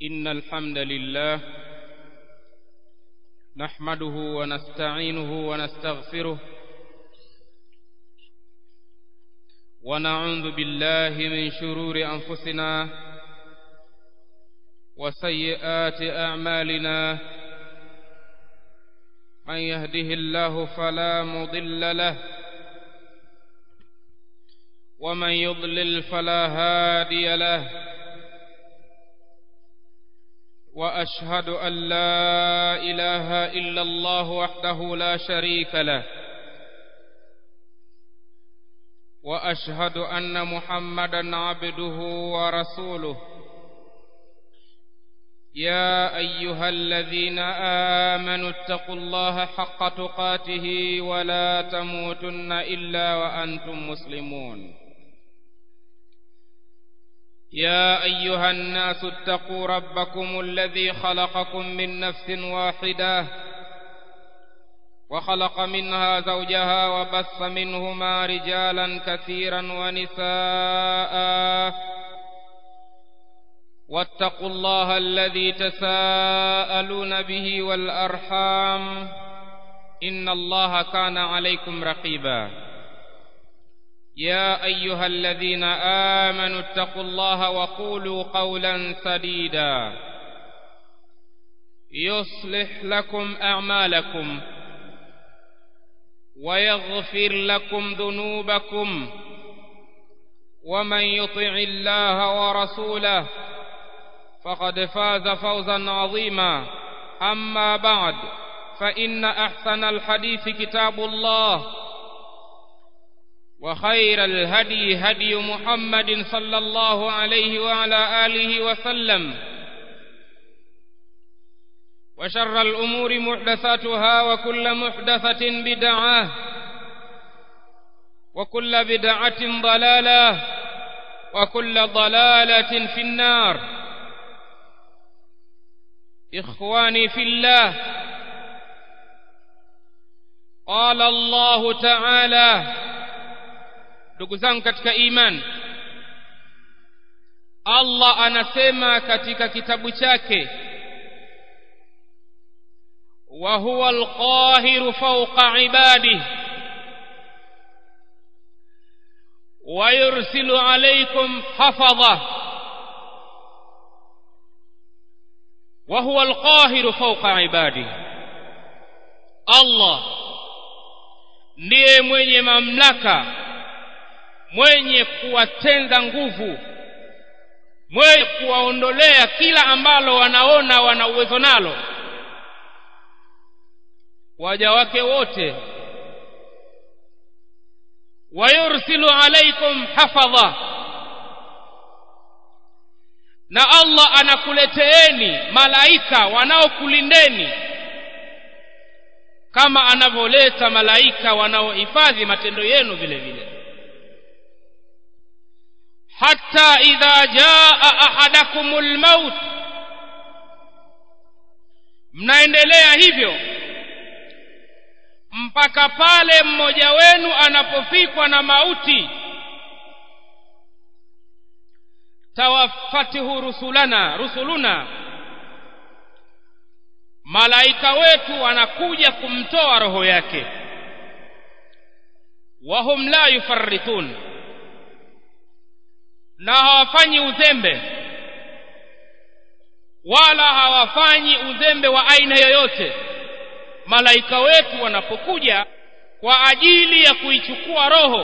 إن الحمد لله نحمده ونستعينه ونستغفره ونعوذ بالله من شرور أنفسنا وسيئات أعمالنا من يهده الله فلا مضل له ومن يضلل فلا هادي له واشهد ان لا اله الا الله وحده لا شريك له واشهد ان محمدا عبده ورسوله يا ايها الذين امنوا اتقوا الله حق تقاته ولا تموتن الا وانتم مسلمون يا ايها الناس اتقوا ربكم الذي خلقكم من نفس واحده وخلق منها زوجها وبث منهما رجالا كثيرا ونساء واتقوا الله الذي تساءلون به والارحام ان الله كان عليكم رقيبا يا ايها الذين امنوا اتقوا الله وقولوا قولا سديدا يصلح لكم اعمالكم ويغفر لكم ذنوبكم ومن يطع الله ورسوله فقد فاز فوزا عظيما اما بعد فان احسن الحديث كتاب الله وخير الهدي هدي محمد صلى الله عليه وعلى اله وسلم وشر الامور محدثاتها وكل محدثه بدعه وكل بدعه ضلاله وكل ضلاله في النار اخواني في الله قال الله تعالى ndugu zangu katika iman Allah anasema katika kitabu chake wa huwa alqahiru fawqa ibadihi wa yursilu alaykum hafadha wa huwa alqahiru fawqa ibadihi Allah ndiye mwenye mamlaka mwenye kuwatenza nguvu mwenye kuwaondolea kila ambalo wanaona wana uwezo nalo waja wake wote wayursilu alaikum hafadha na Allah anakuleteeni malaika wanaokulindeni kama anavyoleta malaika wanaohifadhi matendo yenu vile vile حتى إذا جاء أحدكم الموت mnaendelea hivyo mpaka pale mmoja wenu anapofikwa na mauti tawaffatihu rusulana rusuluna malaika wetu wanakuja kumtoa roho yake wahum la yufarritun na hawafanyi uzembe wala hawafanyi uzembe wa aina yoyote malaika wetu wanapokuja kwa ajili ya kuichukua roho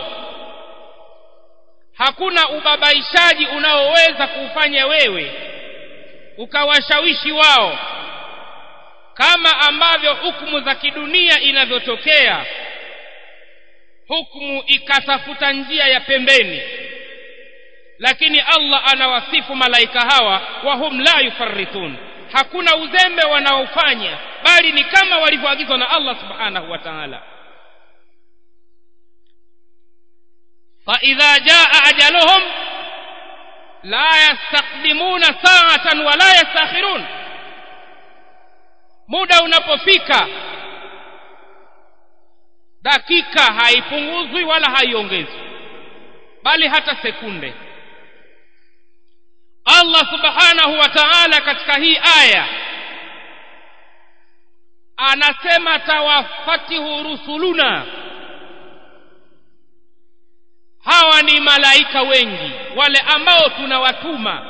hakuna ubabaishaji unaoweza kuufanya wewe ukawashawishi wao kama ambavyo hukumu za kidunia inavyotokea hukumu ikatafuta njia ya pembeni lakini Allah anawasifu malaika hawa wahum la yufarritun hakuna uzembe wanaofanya bali ni kama walivyoagizwa na Allah subhanahu wa ta'ala fa idha jaa ajaluhum la yastaqdimuna sa'atan wa la yastakhirun muda unapofika dakika haipunguzwi wala haiongezwi bali hata sekunde Allah subhanahu wa ta'ala katika hii aya anasema tawaffatihu rusuluna hawa ni malaika wengi wale ambao tunawatuma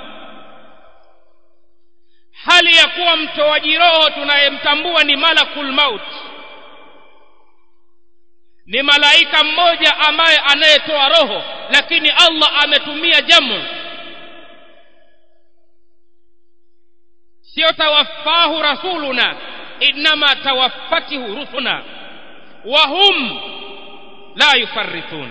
hali ya kuwa mtoaji roho tunayemtambua ni malakul maut ni malaika mmoja ambaye anayetoa roho lakini Allah ametumia jamu sio tawaffahu rasuluna inma tawaffatihu rusuna wa hum la yufarritun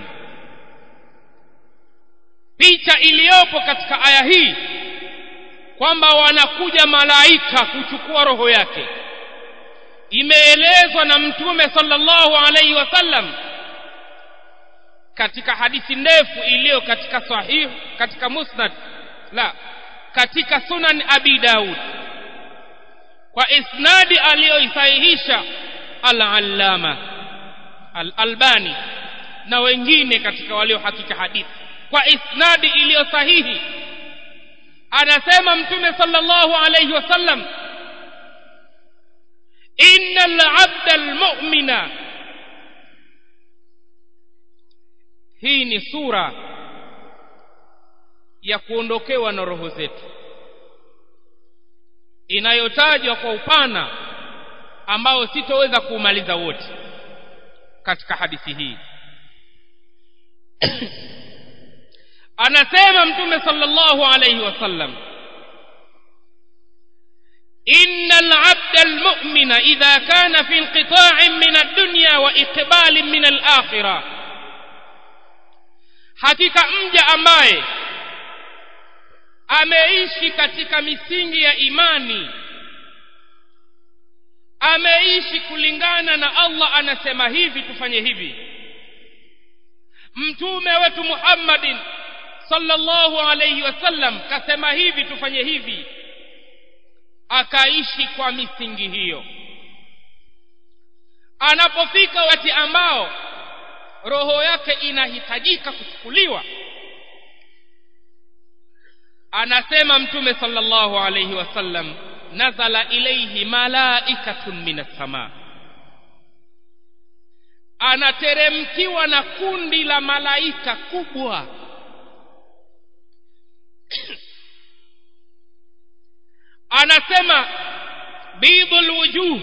picha iliyopo katika aya hii kwamba wanakuja malaika kuchukua roho yake imeelezwa na mtume sallallahu alaihi wasallam katika hadithi ndefu iliyo katika sahih katika musnad la katika sunan abi daud kwa isnadi aliyoisahihisha al-allama al-albani na wengine katika waliohakika hadithi kwa isnadi iliyo sahihi anasema mtume sallallahu alayhi wasallam innal abda almu'mina hii ni sura ya kuondokewa na roho zetu inayotajwa kwa upana ambao sitoweza kuumaliza wote katika hadithi hii anasema mtume sallallahu alayhi wasallam إن العبد المؤمن إذا كان في انقطاع من الدنيا وإقبال من الآخرة hakika mja ambaye ameishi katika misingi ya imani ameishi kulingana na Allah anasema hivi tufanye hivi mtume wetu Muhammadin sallallahu alayhi wasallam kasema hivi tufanye hivi akaishi kwa misingi hiyo anapofika wakati ambao roho yake inahitajika kuchukuliwa anasema mtume sallallahu alayhi wasallam nazala ilayhi malaikatun minas samaa anateremkiwa na kundi la malaika kubwa anasema bidhul wujuh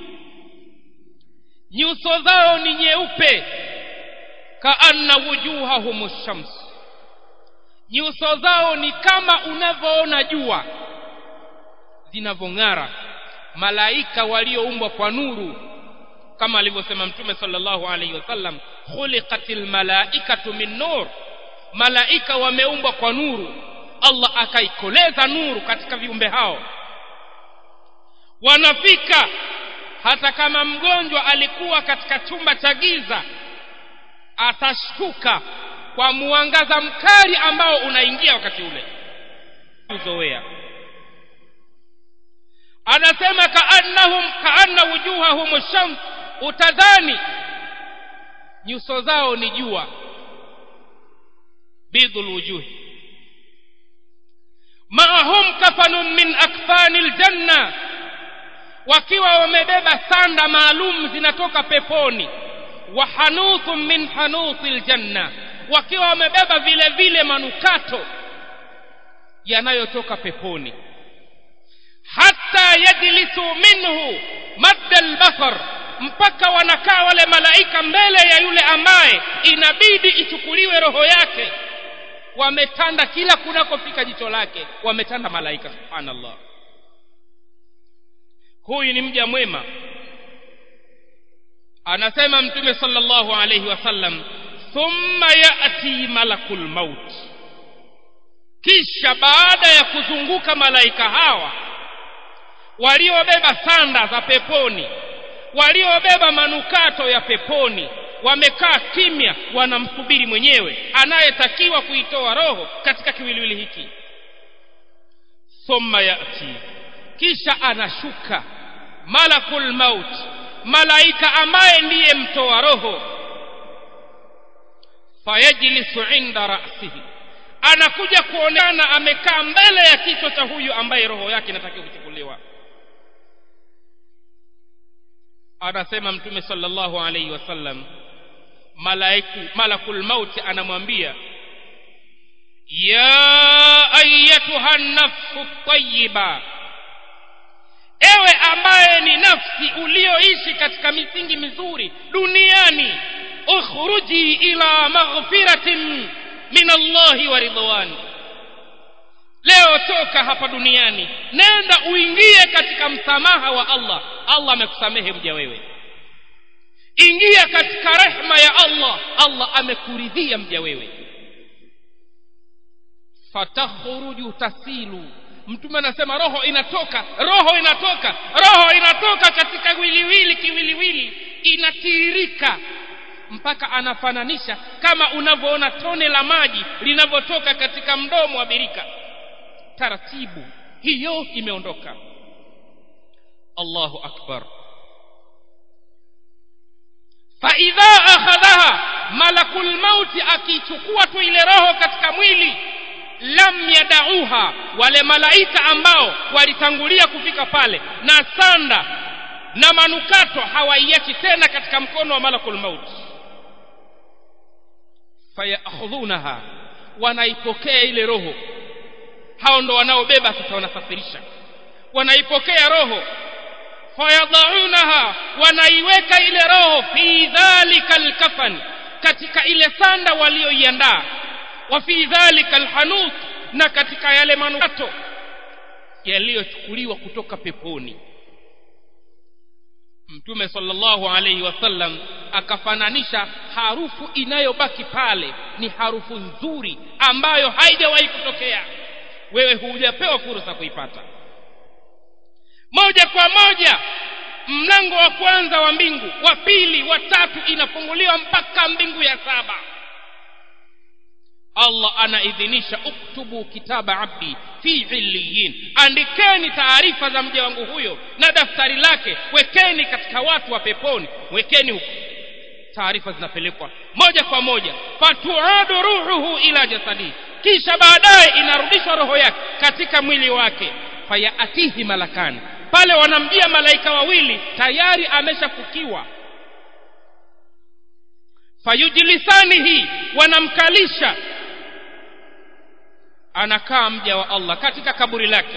nyuso zao ni nyeupe kaanna wujuhahum shams nyuso zao ni kama unavyoona jua zinavyong'ara malaika walioumbwa kwa nuru kama alivyosema mtume sallallahu alaihi wasallam khuliqatil malaikatu min nur malaika wameumbwa kwa nuru Allah akaikoleza nuru katika viumbe hao wanafika hata kama mgonjwa alikuwa katika chumba cha giza atashtuka kwa mwangaza mkali ambao unaingia wakati ule kuzoea anasema kaannahum kaanna wujuhahum shams utadhani nyuso zao ni jua bidhul wujuhi maahum kafanun min akfani aljanna wakiwa wamebeba sanda maalum zinatoka peponi wa hanuthun min hanuthi aljanna wakiwa wamebeba vile vile manukato yanayotoka peponi hatta yajlisu minhu madda albasar mpaka wanakaa wale malaika mbele ya yule ambaye inabidi ichukuliwe roho yake wametanda kila kunakofika jicho lake wametanda malaika subhanallah huyu ni mja mwema anasema mtume sallallahu alayhi wasallam thumma yati malakul maut kisha baada ya kuzunguka malaika hawa waliobeba sanda za peponi waliobeba manukato ya peponi wamekaa kimya wanamsubiri mwenyewe anayetakiwa kuitoa roho katika kiwiliwili hiki thumma yati kisha anashuka malakul maut malaika ambaye ndiye mtoa roho fayajlisu inda ra'sihi anakuja kuonekana amekaa mbele ya kichwa cha huyu ambaye roho yake inatakiwa kuchukuliwa anasema mtume sallallahu alaihi wasallam malaiku malakul mauti anamwambia ya ayatuha nafsu tayyiba ewe ambaye ni nafsi ulioishi katika misingi mizuri duniani ukhruji ila maghfiratin min Allahi wa ridwani leo toka hapa duniani nenda uingie katika msamaha wa Allah Allah amekusamehe mja wewe ingia katika rehma ya Allah Allah amekuridhia mja wewe fatakhruju tasilu mtume anasema roho inatoka roho inatoka roho inatoka katika wiliwili kiwiliwili inatiririka mpaka anafananisha kama unavyoona tone la maji linavyotoka katika mdomo wa birika taratibu hiyo imeondoka Allahu akbar faidha akhadhaha malakul mauti akichukua tu ile roho katika mwili lam yadauha wale malaika ambao walitangulia kufika pale na sanda na manukato hawaiachi tena katika mkono wa malakul mauti fayakhudhunaha wanaipokea ile roho hao ndo wanaobeba sasa wanasafirisha wanaipokea roho fayadhaunaha wanaiweka ile roho fi dhalika alkafan katika ile sanda walioiandaa wa fi dhalika alhanut na katika yale manukato yaliyochukuliwa kutoka peponi mtume sallallahu alaihi wasallam akafananisha harufu inayobaki pale ni harufu nzuri ambayo haijawahi kutokea wewe hujapewa fursa kuipata moja kwa moja mlango wa kwanza wa mbingu wa pili wa tatu inafunguliwa mpaka mbingu ya saba Allah anaidhinisha uktubu kitaba abdi fi illiyin andikeni taarifa za mja wangu huyo na daftari lake wekeni katika watu wa peponi wekeni huko taarifa zinapelekwa moja kwa moja fatuadu ruhuhu ila jasadi kisha baadaye inarudishwa roho yake katika mwili wake fayaatihi malakani pale wanamjia malaika wawili tayari ameshafukiwa fayujlisanihi wanamkalisha anakaa mja wa Allah katika kaburi lake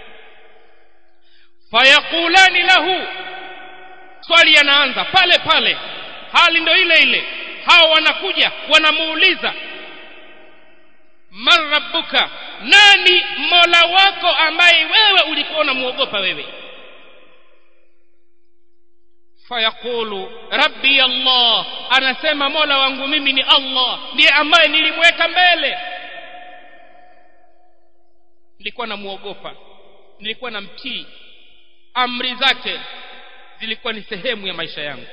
fayaqulani lahu swali yanaanza pale pale hali ndo ile ile hao wanakuja wanamuuliza man rabbuka nani mola wako ambaye wewe ulikuwa unamuogopa wewe fayaqulu rabbi allah anasema mola wangu mimi ni allah ndiye ambaye nilimweka mbele nilikuwa namuogopa nilikuwa namtii amri zake zilikuwa ni sehemu ya maisha yangu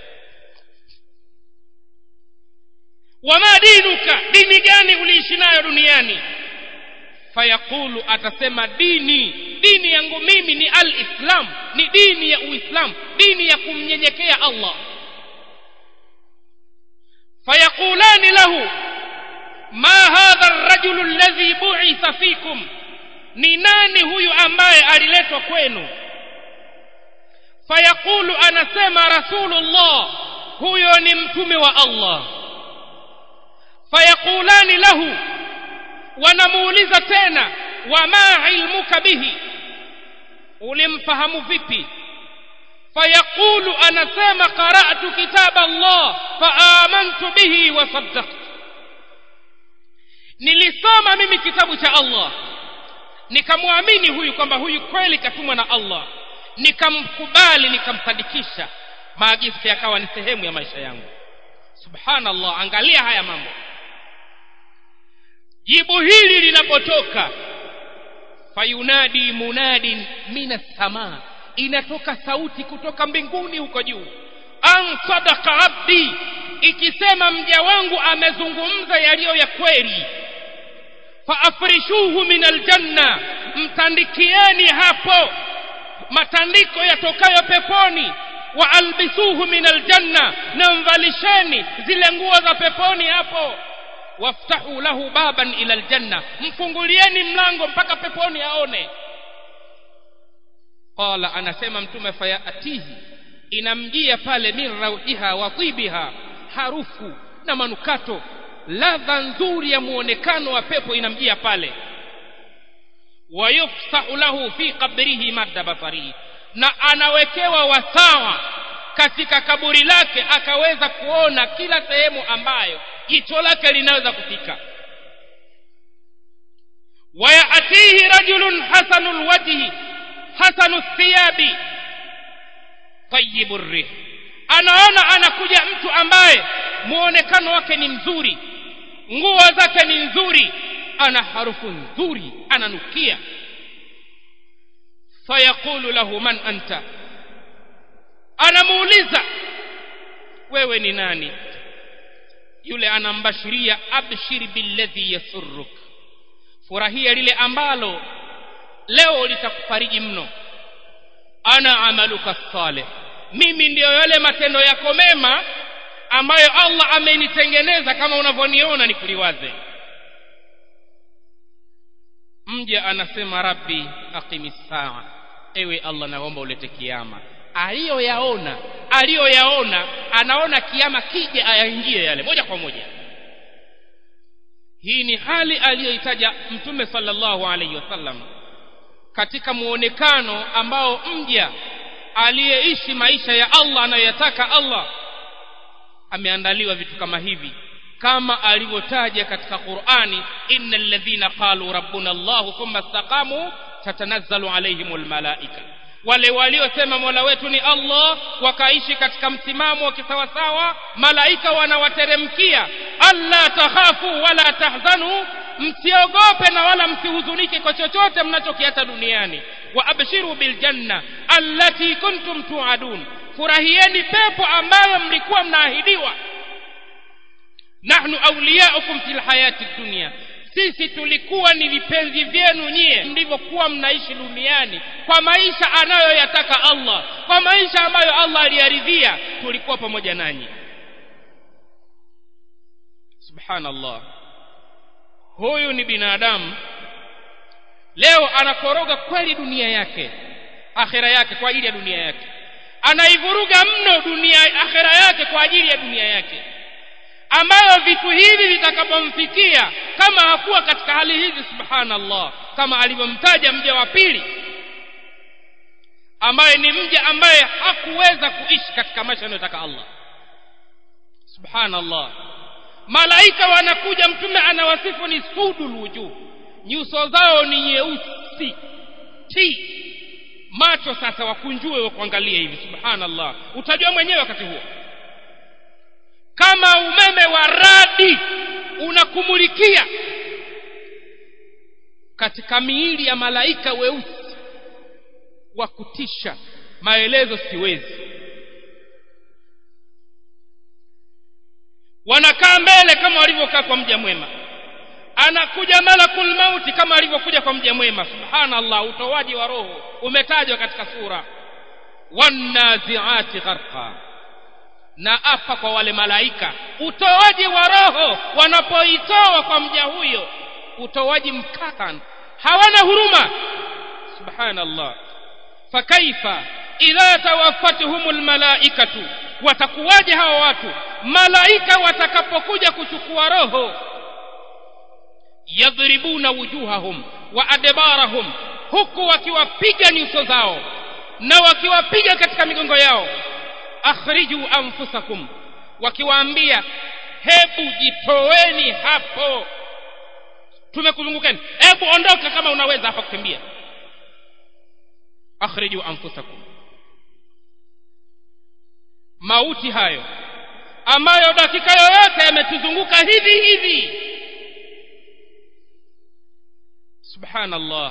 wama dinuka dini gani uliishi nayo duniani fayaqulu atasema dini dini yangu mimi ni alislam ni dini ya uislamu dini ya kumnyenyekea allah fayaqulani lahu ma hadha arrajulu alladhi bu'itha fikum ni nani huyu ambaye aliletwa kwenu fayaqulu anasema rasulullah huyo ni mtume wa allah fayaqulani lahu wanamuuliza tena wama ilmuka bihi ulimfahamu vipi fayaqulu anasema qara'tu kitaba Allah faamantu bihi wa saddaqtu nilisoma mimi kitabu cha Allah nikamwamini huyu kwamba huyu kweli katumwa na Allah nikamkubali nikamsadikisha maagizo yakawa ni sehemu ya maisha yangu subhanallah angalia haya mambo jibu hili linapotoka fayunadi munadin minas samaa inatoka sauti kutoka mbinguni huko juu an sadaqa abdi ikisema mja wangu amezungumza yaliyo ya kweli faafrishuhu min aljanna mtandikieni hapo matandiko yatokayo peponi wa albisuhu min aljanna na mvalisheni zile nguo za peponi hapo waftahu lahu baban ila aljanna mfungulieni mlango mpaka peponi aone qala anasema mtume fayatihi inamjia pale min rauhiha wa tibiha harufu na manukato ladha nzuri ya muonekano wa pepo inamjia pale wayufsahu lahu fi qabrihi madda basarihi na anawekewa wasawa katika kaburi lake akaweza kuona kila sehemu ambayo jicho lake linaweza kufika wayatihi rajulun hasanul wajhi hasanu thiyabi tayibu rih anaona anakuja mtu ambaye muonekano wake ni mzuri nguo zake ni nzuri ana harufu nzuri ananukia fayaqulu lahu man anta anamuuliza wewe ni nani yule anambashiria abshir billadhi yasurruk furahia lile ambalo leo litakufariji mno ana amaluka salih mimi ndiyo yale matendo yako mema ambayo Allah amenitengeneza kama unavyoniona nikuliwaze mja anasema rabbi aqimi saa ewe Allah naomba ulete kiama aliyoyaona aliyoyaona anaona kiama kije ayaingie yale moja kwa moja hii ni hali aliyoitaja mtume sallallahu alaihi wasallam katika muonekano ambao mja aliyeishi maisha ya Allah anayoyataka Allah ameandaliwa vitu kama hivi kama alivyotaja katika Qur'ani innal ladhina qalu rabbuna Allah thumma istaqamu tatanazzalu alaihimul malaika wale waliosema Mola wetu ni Allah wakaishi katika msimamo wa kisawasawa malaika wanawateremkia alla takhafu wala tahzanu msiogope na wala msihuzunike kwa chochote mnachokiata duniani wa abshiru biljanna allati kuntum tuadun furahieni pepo ambayo mlikuwa mnaahidiwa nahnu awliyaukum fil hayati dunya sisi tulikuwa ni vipenzi vyenu nyie mlivyokuwa mnaishi duniani kwa maisha anayoyataka Allah kwa maisha ambayo Allah aliyaridhia tulikuwa pamoja nanyi subhanallah huyu ni binadamu leo anakoroga kweli dunia yake akhira yake kwa ajili ya dunia yake anaivuruga mno dunia akhira yake kwa ajili ya dunia yake ambayo vitu hivi vitakapomfikia kama hakuwa katika hali hizi subhanallah kama alivyomtaja mja wa pili ambaye ni mja ambaye hakuweza kuishi katika maisha anayotaka Allah subhanallah malaika wanakuja mtume anawasifu ni sudul wujuh nyuso zao ni nyeusi ti macho sasa wakunjue wa kuangalia hivi subhanallah utajua mwenyewe wakati huo kama umeme wa radi unakumulikia katika miili ya malaika weusi wa kutisha maelezo siwezi wanakaa mbele kama walivyokaa kwa mja mwema anakuja malakul mauti kama alivyokuja kwa mja mwema subhanallah utoaji wa roho umetajwa katika sura wannaziati gharqa na apa kwa wale malaika utoaji wa roho wanapoitoa kwa mja huyo utoaji mkatan hawana huruma subhanallah fakaifa idha tawaffatuhumul malaikatu watakuwaje hawa watu malaika watakapokuja kuchukua roho yadhribuna wujuhahum wa adbarahum huku wakiwapiga nyuso zao na wakiwapiga katika migongo yao akhriju anfusakum wakiwaambia hebu jitoweni hapo tumekuzungukeni hebu ondoka kama unaweza hapa kukimbia akhriju anfusakum mauti hayo ambayo dakika yoyote yametuzunguka hivi hivi subhanallah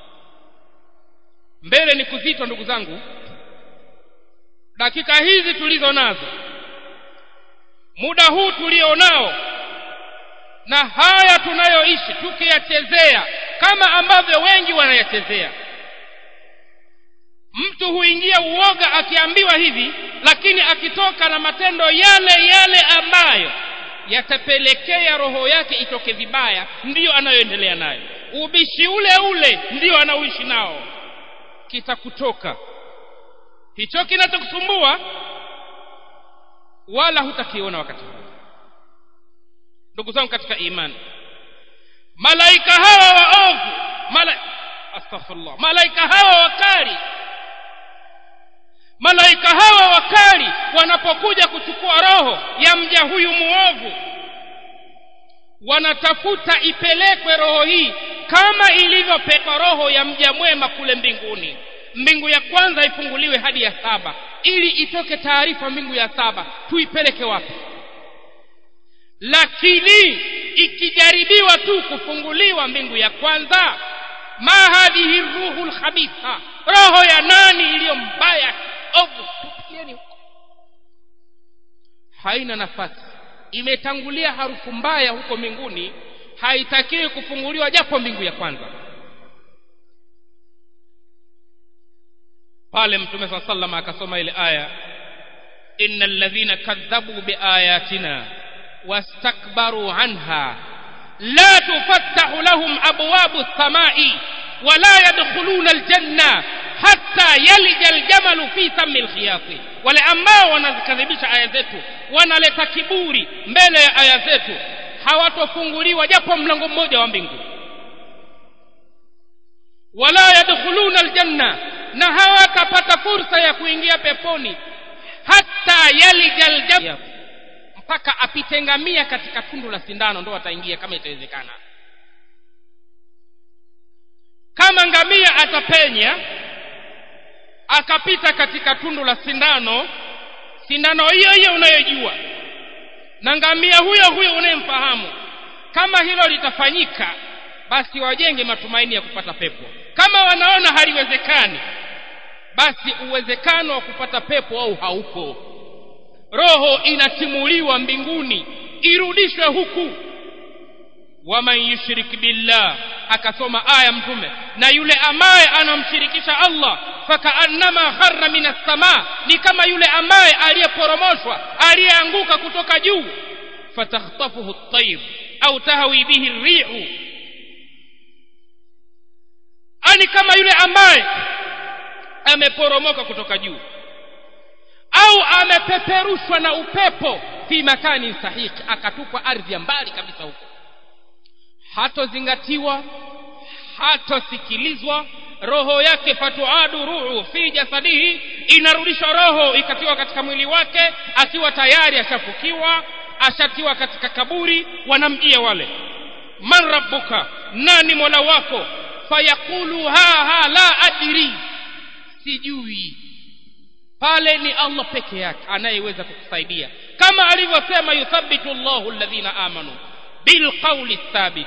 mbele ni kuzitwa ndugu zangu dakika hizi tulizo nazo muda huu tulionao na haya tunayoishi tukiyachezea kama ambavyo wengi wanayachezea mtu huingia uoga akiambiwa hivi lakini akitoka na matendo yale yale ambayo yatapelekea roho yake itoke vibaya ndiyo anayoendelea nayo ubishi ule ule ndiyo anaoishi nao kitakutoka hicho kinachokusumbua wala hutakiona wakati huu ndugu zangu katika imani malaika hawa waovu mala astaghfirullah malaika hawa wakali malaika hawa wakali wanapokuja kuchukua roho ya mja huyu muovu wanatafuta ipelekwe roho hii kama ilivyopekwa roho ya mja mwema kule mbinguni mbingu ya kwanza ifunguliwe hadi ya saba ili itoke taarifa mbingu ya saba tuipeleke wapi lakini ikijaribiwa tu kufunguliwa mbingu ya kwanza ma hadhihi ruhu lkhabitha roho ya nani iliyo mbaya ovu tupieni huko haina nafasi imetangulia harufu mbaya huko mbinguni haitakiwi kufunguliwa japo mbingu ya kwanza pale mtume saa sallam akasoma ile aya inna alladhina kadhabu biayatina wastakbaru anha la tufattahu lahum abwabu samai wala yadkhuluna aljanna hatta yalija aljamalu fi sami lkhiyati wale ambao wanazikadhibisha aya zetu wanaleta kiburi mbele ya aya zetu hawatofunguliwa japo mlango mmoja wa mbingu wala yadkhuluna aljanna na hawatapata fursa ya kuingia peponi hata yalija aljamal mpaka apite ngamia katika tundu la sindano ndo wataingia kama itawezekana kama ngamia atapenya akapita katika tundu la sindano sindano hiyo hiyo unayojua na ngamia huyo huyo unayemfahamu kama hilo litafanyika basi wajenge matumaini ya kupata pepo kama wanaona haliwezekani basi uwezekano wa kupata pepo au haupo roho inatimuliwa mbinguni irudishwe huku waman yushrik billah akasoma aya mtume na yule ambaye anamshirikisha Allah fakaannama kharra minas samaa ni kama yule ambaye aliyeporomoshwa aliyeanguka kutoka juu fatakhtafuhu at-tayr au tahwi bihi ar-rihu ani kama yule ambaye ameporomoka kutoka juu au amepeperushwa na upepo fi makani sahiki akatupwa ardhi ya mbali kabisa huko hatozingatiwa hatosikilizwa roho yake fatuadu ruhu fi jasadihi inarudishwa roho ikatiwa katika mwili wake akiwa tayari ashafukiwa ashatiwa katika kaburi wanamjia wale man rabbuka nani mola wako fayaqulu ha ha la adri sijui pale ni Allah peke yake anayeweza kukusaidia kama alivyosema yuthabbitu Allahu alladhina amanu bilqawli thabit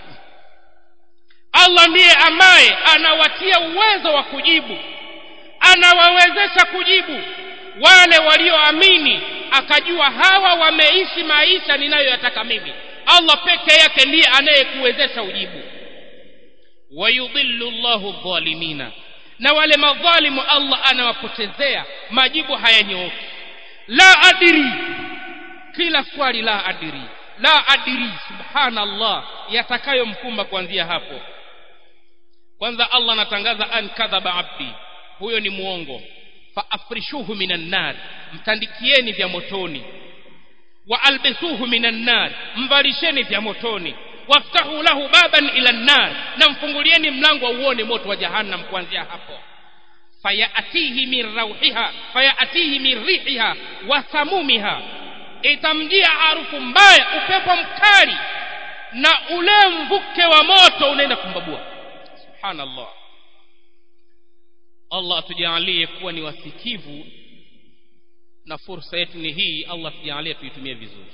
Allah ndiye ambaye anawatia uwezo wa kujibu anawawezesha kujibu wale walioamini akajua hawa wameishi maisha ninayoyataka mimi Allah peke yake ndiye anayekuwezesha ujibu wayudhillu Allahu dhalimina na wale madhalimu Allah anawapotezea majibu hayanyooki la adiri kila swali la adiri la adiri subhanallah yatakayomkumba kuanzia hapo kwanza Allah anatangaza an kadhaba abdi huyo ni muongo fa afrishuhu minan nar mtandikieni vya motoni wa albisuhu minan nar mvalisheni vya motoni waftahu lahu baban ila nar na mfungulieni mlango wa uone moto wa jahannam kuanzia hapo fayatihi min rauhiha fayatihi min rihiha wa samumiha itamjia harufu mbaya upepo mkali na ule mvuke wa moto unaenda kumbabua subhanallah Allah atujalie kuwa ni wasikivu na fursa yetu ni hii Allah tujalie tuitumie vizuri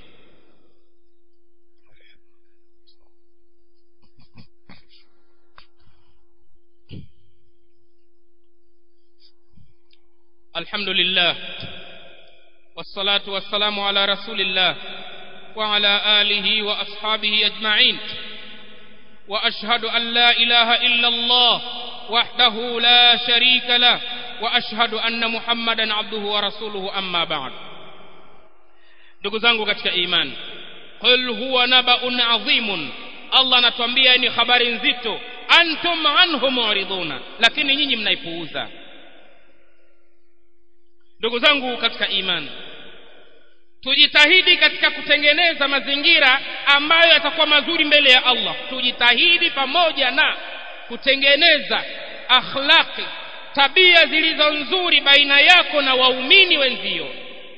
الحمد لله والصلاة والسلام على رسول الله وعلى آله وأصحابه أجمعين وأشهد أن لا إله إلا الله وحده لا شريك له وأشهد أن محمدا عبده ورسوله أما بعد ndugu zangu katika imani qul huwa nabaun adhimun Allah anatuambia ni habari nzito antum anhu mu'riduna lakini nyinyi mnaipuuza ndugu zangu katika imani tujitahidi katika kutengeneza mazingira ambayo yatakuwa mazuri mbele ya Allah tujitahidi pamoja na kutengeneza akhlaqi tabia zilizo nzuri baina yako na waumini wenzio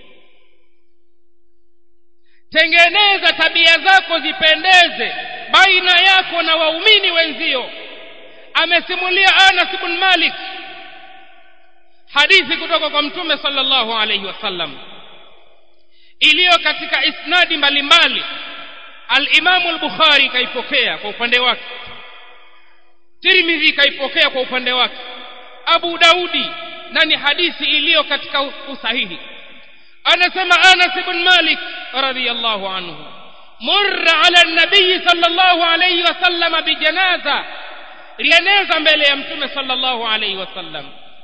tengeneza tabia zako zipendeze baina yako na waumini wenzio amesimulia Anas ibn Malik hadithi kutoka kwa mtume sallallahu alayhi wasallam iliyo katika isnadi mbalimbali al-Imam al-Bukhari kaipokea kwa upande wake Tirmidhi kaipokea kwa upande wake Abu Daudi na ni hadithi iliyo katika usahihi anasema Anas ibn Malik radhiyallahu anhu murra ala nabii sallallahu alayhi wasallam bijanaza lieneza mbele ya mtume sallallahu alayhi wasallam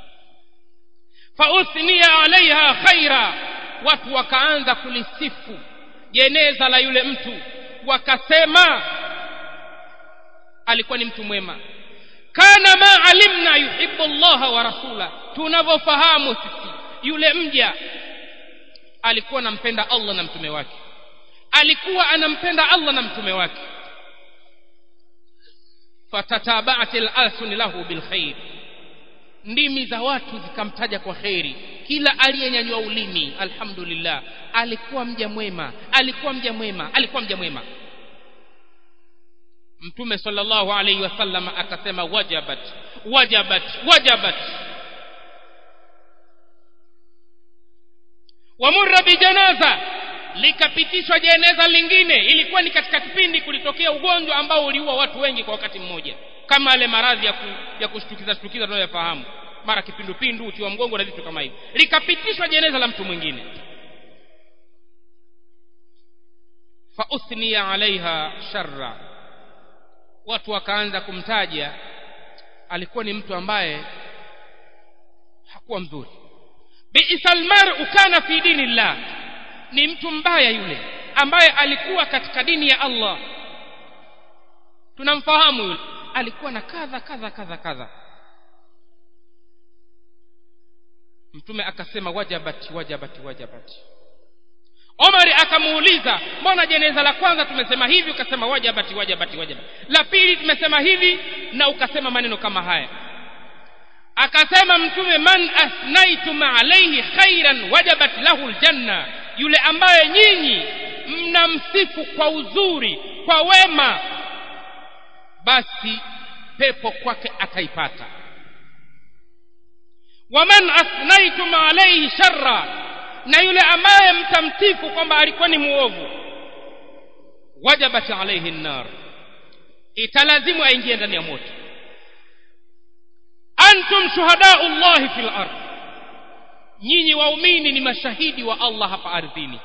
fauthniya alaiha khaira watu wakaanza kulisifu jeneza la yule mtu wakasema alikuwa ni mtu mwema kana ma alimna yuhibbu Allah wa rasula tunavyofahamu sisi yule mja alikuwa anampenda Allah na mtume wake alikuwa anampenda Allah na mtume wake fatatabaat al-alsun lahu bil khair ndimi za watu zikamtaja kwa kheri kila aliyenyanyua ulimi alhamdulillah alikuwa mja mwema alikuwa mja mwema alikuwa mja mwema mtume sallallahu alayhi wasallam akasema wajabat wajabat wajabat wamurra bijanaza likapitishwa jeneza lingine ilikuwa ni katika kipindi kulitokea ugonjwa ambao uliua watu wengi kwa wakati mmoja kama yale maradhi ya, ku, ya kushtukiza shtukiza tunayoyafahamu mara kipindupindu uti wa mgongo na vitu kama hivi likapitishwa jeneza la mtu mwingine fa uthniya alaiha sharra watu wakaanza kumtaja alikuwa ni mtu ambaye hakuwa mzuri bi'sal mar'u kana fi dinillah ni mtu mbaya yule ambaye alikuwa katika dini ya Allah tunamfahamu yule alikuwa na kadha kadha kadha kadha mtume akasema wajabati wajabati wajabati Omar akamuuliza mbona jeneza la kwanza tumesema hivi ukasema wajabati wajabati wajabati la pili tumesema hivi na ukasema maneno kama haya akasema mtume man asnaitum alayhi khairan wajabat lahu aljanna yule ambaye nyinyi mnamsifu kwa uzuri kwa wema basi pepo kwake ataipata waman asnaitum alayhi sharra na yule ambaye mtamtifu kwamba alikuwa ni muovu wajabat alayhi an-nar italazimu aingie ndani ya moto antum shuhadau llahi fil ard nyinyi waumini ni mashahidi wa Allah hapa ardhini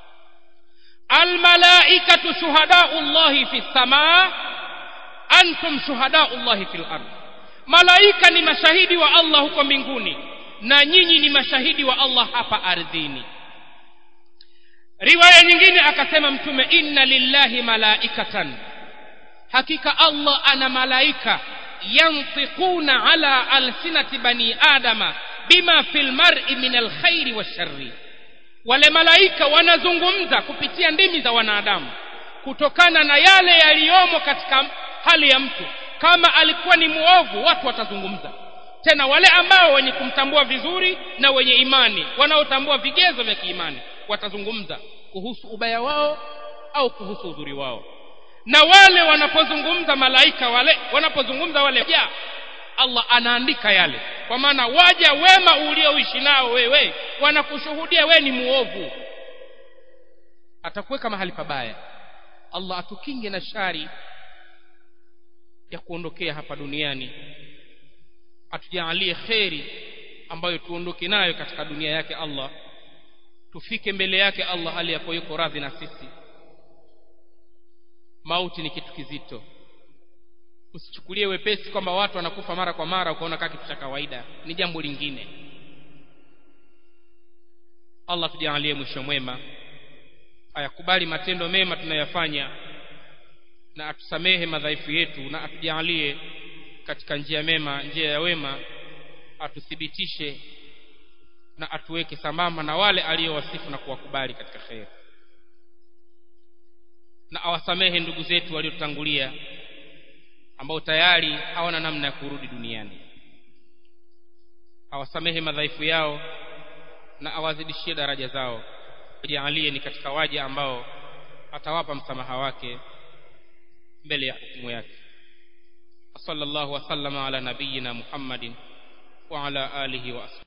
almalaikatu shuhadau llahi fis samaa antum shuhadau llahi fil ard malaika ni mashahidi wa Allah huko mbinguni na nyinyi ni mashahidi wa Allah hapa ardhini riwaya nyingine akasema mtume inna lillahi malaikatan hakika Allah ana malaika yantiquna ala alsinati bani adama bima fil mar'i min alkhairi washarri wale malaika wanazungumza kupitia ndimi za wanadamu kutokana na yale yaliyomo katika hali ya mtu kama alikuwa ni muovu watu watazungumza tena wale ambao wenye kumtambua vizuri na wenye imani wanaotambua vigezo vya kiimani watazungumza kuhusu ubaya wao au kuhusu uzuri wao na wale wanapozungumza malaika wale wanapozungumza wale ja Allah anaandika yale kwa maana waja wema ulioishi nao wewe wanakushuhudia we ni muovu atakuweka mahali pabaya Allah atukinge na shari ya kuondokea hapa duniani atujalie kheri ambayo tuondoke nayo katika dunia yake Allah tufike mbele yake Allah hali yapo yuko radhi na sisi mauti ni kitu kizito usichukulie wepesi kwamba watu wanakufa mara kwa mara ukaona kama kitu cha kawaida ni jambo lingine Allah tujalie mwisho mwema ayakubali matendo mema tunayafanya na atusamehe madhaifu yetu na atujalie katika njia mema njia ya wema atuthibitishe na atuweke sambamba na wale aliyowasifu na kuwakubali katika kheri na awasamehe ndugu zetu waliotangulia ambao tayari hawana namna ya kurudi duniani awasamehe madhaifu yao na awazidishie daraja zao ajalie ni katika waja ambao atawapa msamaha wake mbele ya hukumu yake sallallahu wasallama ala nabiyina muhammadin wa ala alihi wa